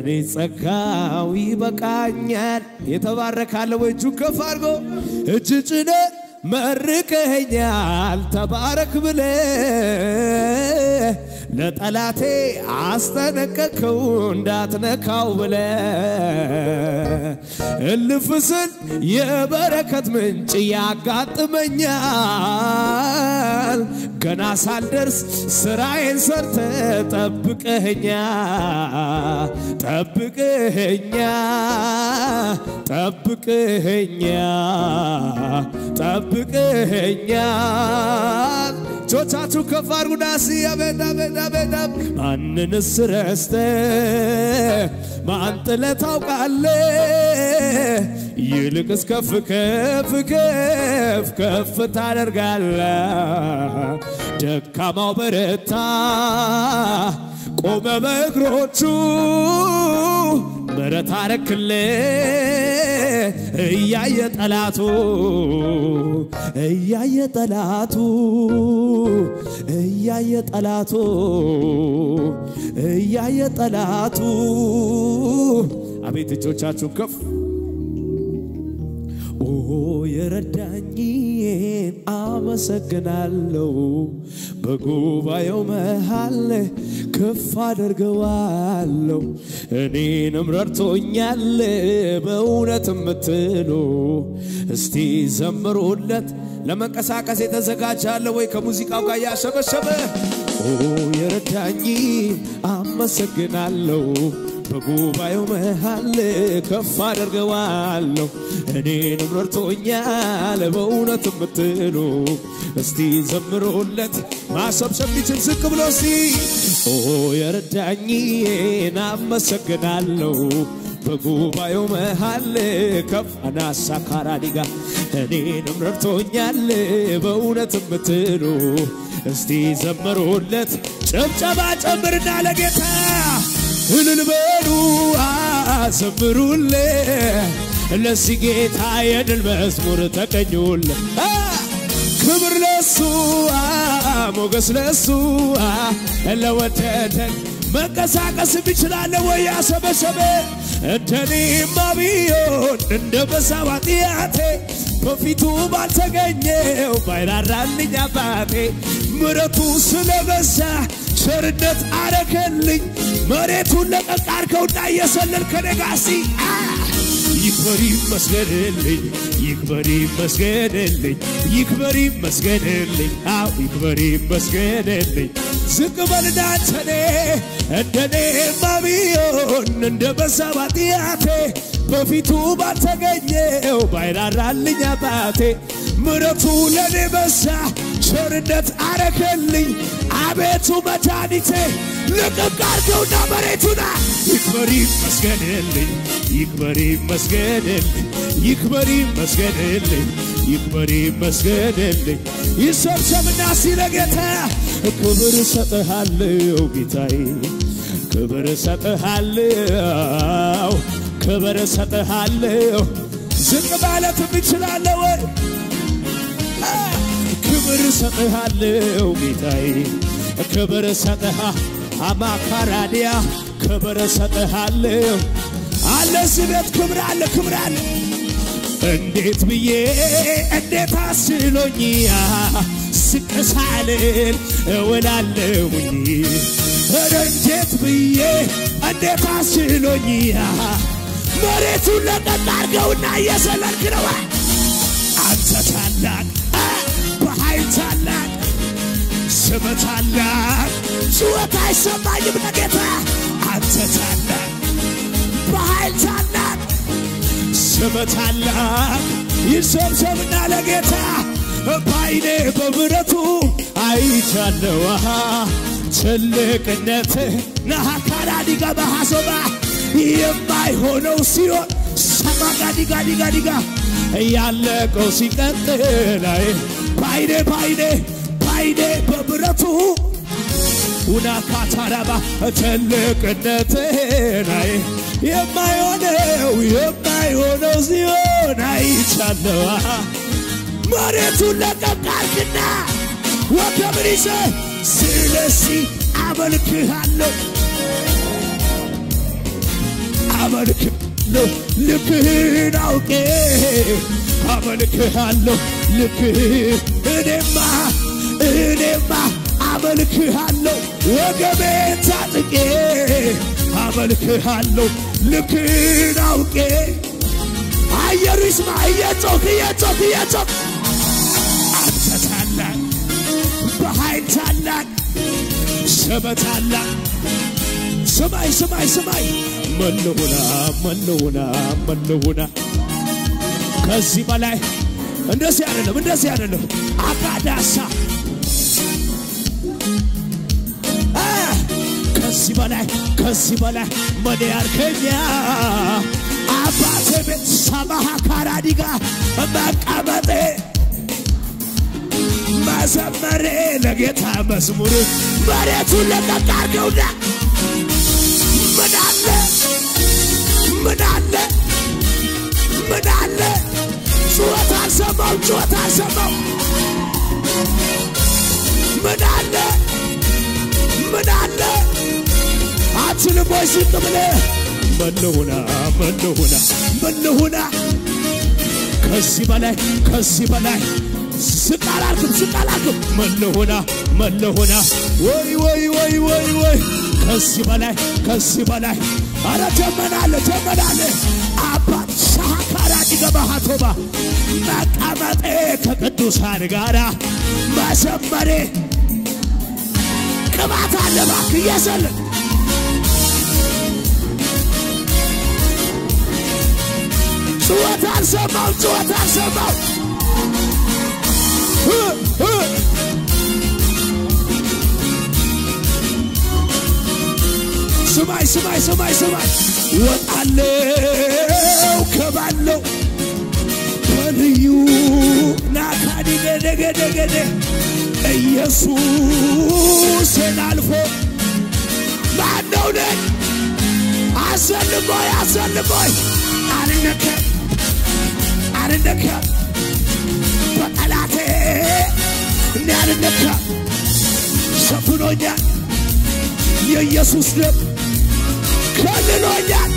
ለእኔ ጸጋው ይበቃኛል። የተባረካለ ወይ እጁ ከፍ አድርጎ እጅ ጭነ መርቀኸኛል ተባረክ ብለ ለጠላቴ አስጠነቀቅከው እንዳትነካው ብለ እልፍ ስል የበረከት ምንጭ ያጋጥመኛል። ገና ሳልደርስ ስራዬን ሰርተ ጠብቀኸኛ ጠብቀኸኛ ጠብቀኸኛ ጠብቀኸኛል። እጆቻችሁ ከፍ አድርጉና እስኪ አቤት አቤት አቤት አቤት ማንንስ ረስተ ማን ጥለህ ታውቃለህ? ይልቅስ ከፍ ከፍ ከፍ ከፍ ታደርጋለህ። ደካማው በረታ ቆመ በእግሮቹ ምሕረት አረክልህ እያየ ጠላቱ እያየ ጠላቱ እያየ ጠላቱ እያየ ጠላቱ አቤት እጆቻችሁን ከፍ ኦ የረዳኝን አመሰግናለሁ በጉባኤው መሃል ከፍ አደርገዋለሁ እኔንም ረድቶኛል በእውነት የምትሉ እስቲ ዘምሩለት ለመንቀሳቀስ የተዘጋጃለ ወይ ከሙዚቃው ጋር ያሸበሸበ ኦ የረዳኝ አመሰግናለሁ በጉባኤው መሃል ከፍ አደርገዋለሁ እኔንም ረድቶኛል በእውነት የምትሉ እስቲ ዘምሮለት ማሰብሰብ ቢችል ዝቅ ብሎ እስቲ ኦ የረዳኝን አመሰግናለሁ በጉባኤው መሃል ከፍ አናሳ ካራዲጋ እኔንም ረድቶኛል በእውነት የምትሉ እስቲ ዘምሮለት ጭብጨባ ጨምርና ለጌታ እልል በሉ ዘምሩለ ለዚህ ጌታ የድል መዝሙር ተቀኙለ ክብር ለሱ ሞገስ ለሱ ለወደደን መንቀሳቀስ ይችላለ ወይ ያሰበሰበ እንደኔማ ቢሆን እንደ በሳው ኃጢአቴ በፊቱ ባልተገኘው ባይራራልኝ አባቴ ምረቱ ስለበዛ ቸርነት አረከልኝ መሬቱን ለቀቅ አርከውና እየሰለል ከነጋሲ ይክበር ይመስገንልኝ ይክበር ይመስገንልኝ ይክበር ይመስገንልኝ አው ይክበር ይመስገንልኝ ዝቅ በልና አንተኔ እንደኔማ ቢሆን እንደ በሰባ ኃጢአቴ በፊቱ ባልተገኘው ባይራራልኝ አባቴ ምረቱ ለኔ በዛ ቸርነት አረከልኝ አቤቱ መድኃኒቴ ልቅቅ አርገውና መሬቱና ይክበር ይመስገንልኝ ይክበር ይመስገንልኝ ይክበር ይመስገንልኝ ይክበር ይመስገንልኝ ይሰብሰብና ሲለ ጌታ ክብር እሰጥሃለሁ ጌታዬ ክብር እሰጥሃለሁ ክብር እሰጥሃለሁ ዝቅ ማለት እችላለሁ ወይ ክብር እሰጥሃለሁ ጌታዬ ክብር እሰጥሃ አማካራዲያ ክብር እሰጥሃለሁ አለ እዚህ ቤት ክብር አለ ክብር አለ እንዴት ብዬ እንዴት አስሎኝ ስቅሳልን እውላለሁኝ ኧረ እንዴት ብዬ እንዴት አስሎኝ መሬቱን ለቀቅ አርገውና እየሰለልክ ነው አንተ ታላቅ በኃይል ታላቅ ስም ታላቅ ጩኸት አይሰማኝም ለጌታ አንተ ታላቅ በኃይል ታላቅ ስም ታላቅ ይሰብሰብና ለጌታ ባይኔ በብረቱ አይቻለሁ ትልቅነት ናሃካራዲጋ ባሃሶባ የማይሆነው ሲሆን ሰማጋዲጋዲጋዲጋ ያለቀው ሲቀጥል አይ ባይኔ ባይኔ ባይኔ በብረቱ ውናካታራባ ትልቅነትን አይ የማይሆነው የማይሆነው ሲሆን አይቻለዋ መሬቱን ለቀቅ አርግና ወገብን ይዘ ስለዚህ አመልክሃለሁ አመልክሃለሁ ልክህን አውቄ አመልክሃለሁ ልክህን እኔማ እኔማ አመልክሃለሁ ወገቤን ታጥቄ አመልክሃለሁ ልክህን አውቄ አየሩ ይስማ እየጮክ እየጮክ እየጮክ አንተ ታላቅ በኃይል ታላቅ ስመ ታላቅ ስማይ ስማይ ስማይ መለሁና መለሁና መለሁና ከዚህ በላይ እንደዚህ አይደለም እንደዚህ አይደለም አጋዳሳ አ፣ ከዚህ በላይ ከዚህ በላይ ምን ያርከኛ አባቴ ቤት ሰማሃ ካራዲጋ መቀመጤ መዘመሬ ለጌታ መዝሙር መሬቱን ለቀቅ አድርገውና ምን አለ ምን አለ ምን አለ ጩኸት አልሰማው ጩኸት አልሰማው ምን አለ ምን አለ አትልም ወይ ዝም ብለህ መለሁና መለሁና መለሁና ከዚህ በላይ ከዚህ በላይ ዝቅ አላልክም ዝቅ አላልክም መለሁና መለሁና ወይ ወይ ወይ ወይ ወይ ከዚህ በላይ ከዚህ በላይ አረ ጀመናለ ጀመናለ አባት ሻካራ ዲገባሃቶባ መቀመጤ ከቅዱሳን ጋራ መዘመሬ ቅባት አለ እባክህ እየዘልን ጩኸት አልሰማው ጩኸት አልሰማው እ እ ስማይ ስማይ ስማይ ስማይ ወጣለው ከባለው በልዩ ናካዲ ገደገደገደ ኢየሱስን አልፎ ማነው ነኝ አሰልሞይ አሰልሞይ አልነከም አልነከም በጠላቴ እኔ አልነከም ሸፍኖኛል የኢየሱስ ደም ከልሎኛል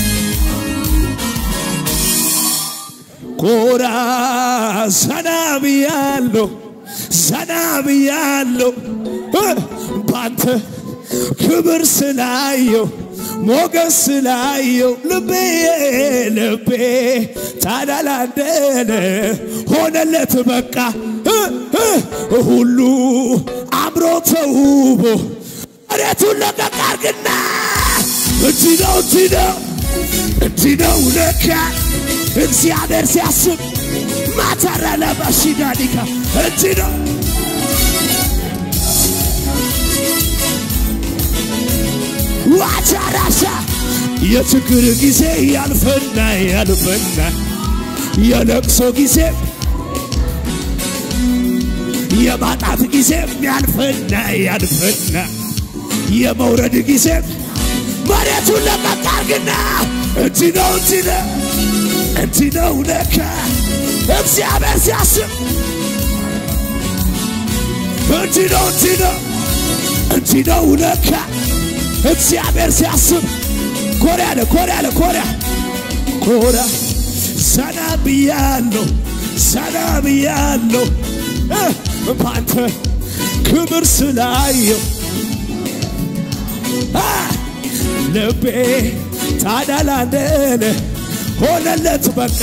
ኮራ ዘና ብያለሁ ዘና ብያለሁ እ ባንተ ክብር ስላየው ሞገስ ስላየው ልቤ ልቤ ታዳላደለ ሆነለት በቃ እ እ ሁሉ አምሮ ተውቦ መሬቱን ለቀቅ አርግና እንዲህ ነው እንዲህ ነው እንዲህ ነው ለካ እግዚአብሔር ሲያስብ ማተረ ለበሺዳኒካ እንዲህ ነው ዋቻራሻ የችግር ጊዜ ያልፈና ያልፈና የለቅሶ ጊዜ የማጣት ጊዜ ያልፈና ያልፈና የመውረድ ጊዜ መሬቱን ለቀቅ አርግና እንዲህ ነው እንዲህ ነው እንዲህ ነው ለካ እግዚአብሔር ሲያስብ እንዲህ ነው እንዲህ ነው እንዲህ ነው ለካ እግዚአብሔር ሲያስብ ኮሪያ ለ ኮሪያ ለ ኮሪያ ኮራ ዘና ብያለሁ ዘና ብያለሁ እ ባንተ ክብር ስላየው አ ልቤ ታዳላደለ ሆነለት በቃ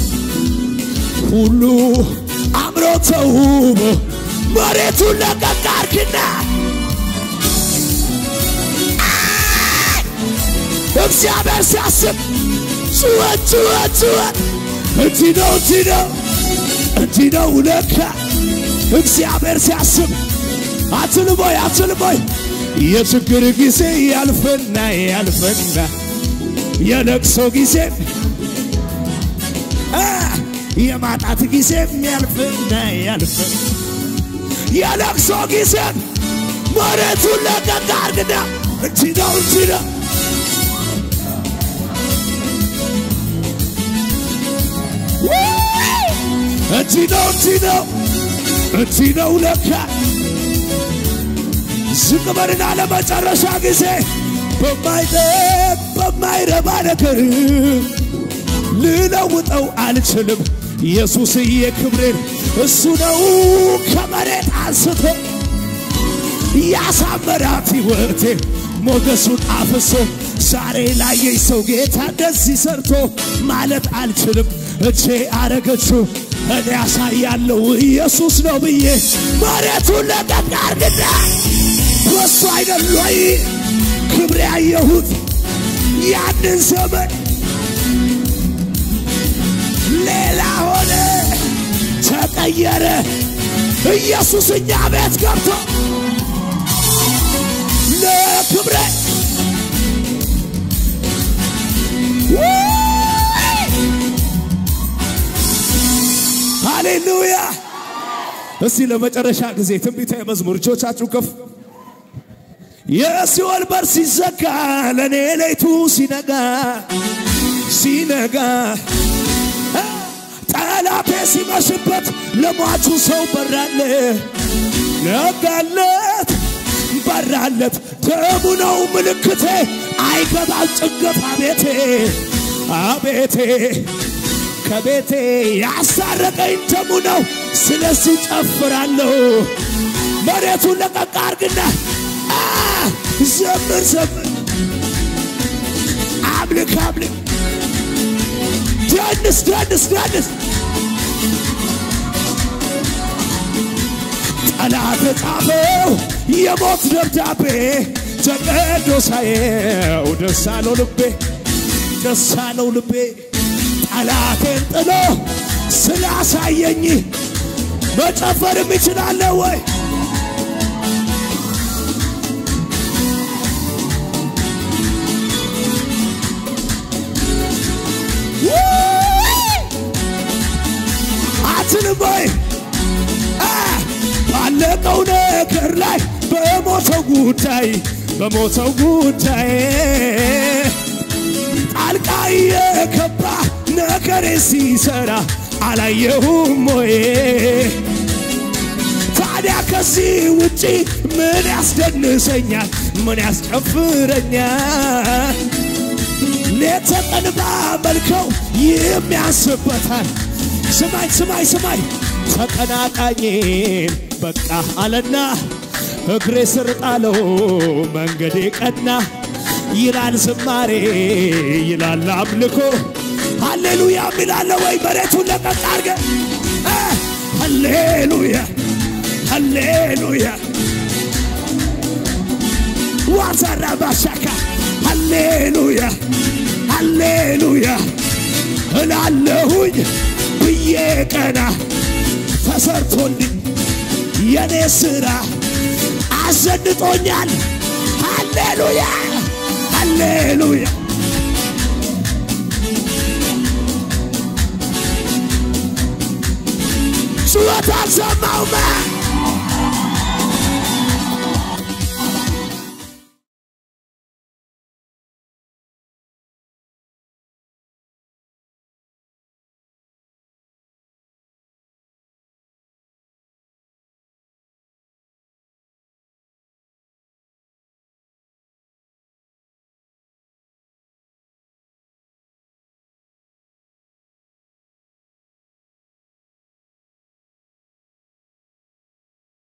ሁሉ አምሮ ተውቦ መሬቱን ለቀቅ አርግና እግዚአብሔር ሲያስብ ጩኸት ጩኸት ጩኸት እንዲህ ነው እንዲህ ነው እንዲህ ነው ለካ እግዚአብሔር ሲያስብ አትልሞይ አትልሞይ የችግር ጊዜ ያልፈና ያልፈና የለቅሶ ጊዜ አ የማጣት ጊዜ ያልፍና ያልፍ የለቅሶ ጊዜ መሬቱን ለቀቅ አርግና እንዲህ ነው እንዲህ ነው እንዲህ ነው እንዲህ ነው እንዲህ ነው ለካ ዝቅ በልና ለመጨረሻ ጊዜ በማይጠቅ በማይረባ ነገር ልለውጠው አልችልም። ኢየሱስዬ ክብሬን እሱ ነው ከመሬት አንስቶ ያሳመራት ሕይወቴ ሞገሱን አፍሶ ዛሬ ላየኝ ሰው ጌታ እንደዚህ ሰርቶ ማለት አልችልም። እቼ አረገችው እኔ ያሳያለሁ ኢየሱስ ነው ብዬ መሬቱን ለቀቅ አርግና በሱ አይደል ወይ ክብሬ ያየሁት ያንን ዘመን ሌላ ሆነ ተቀየረ። ኢየሱስ እኛ ቤት ገብቶ ለክብረ ሃሌሉያ። እስቲ ለመጨረሻ ጊዜ ትንቢታዊ መዝሙር እጆቻችሁ ከፍ የሲኦል በር ሲዘጋ ለእኔ ሌቱ ሲነጋ ሲነጋ ጠላቴ ሲመሽበት ለሟቹ ሰው በራለ ነጋለት በራለት ደሙ ነው ምልክቴ አይገባም ጭንገፍ አቤቴ አቤቴ ከቤቴ ያሳረቀኝ ደሙ ነው ስለዚህ ጨፍራለሁ መሬቱን ለቀቅ አርግና ዘምር ዘምር አምልክ አምልክ ደንስ ደንስ ደንስ ጠላት ጻፈው የሞት ደብዳቤ ተቀዶ ሳየው ደስ አለው ልቤ ደስ አለው ልቤ ጠላቴን ጥሎ ስላሳየኝ መጨፈርም ይችላለሁ ወይ አትልም ወይ ባለቀው ነገር ላይ በሞተው ጉዳይ በሞተው ጉዳይ ጣልቃ የገባ ነገሬ ሲሰራ አላየሁም ወይ? ታዲያ ከዚህ ውጪ ምን ያስደንሰኛል? ምን ያስጨፍረኛል? ሌት ተቀን ባመልከው የሚያንስበታል። ስማኝ ስማኝ ስማኝ ተቀናቃኝን በቃ አለና እግሬ ስር ጣለው መንገዴ ቀና ይላል ዝማሬ ይላል አምልኮ ሃሌሉያ ሚላለ ወይ መሬቱን ለቀቅ አርገ ሃሌሉያ ሃሌሉያ ዋዛራ ባሻካ ሃሌሉያ ሃሌሉያ እላለሁኝ ብዬ ቀና ተሰርቶልኝ የኔ ሥራ አዘንጦኛል። ሃሌሉያ ሃሌሉያ ጩኸት አልሰማውም።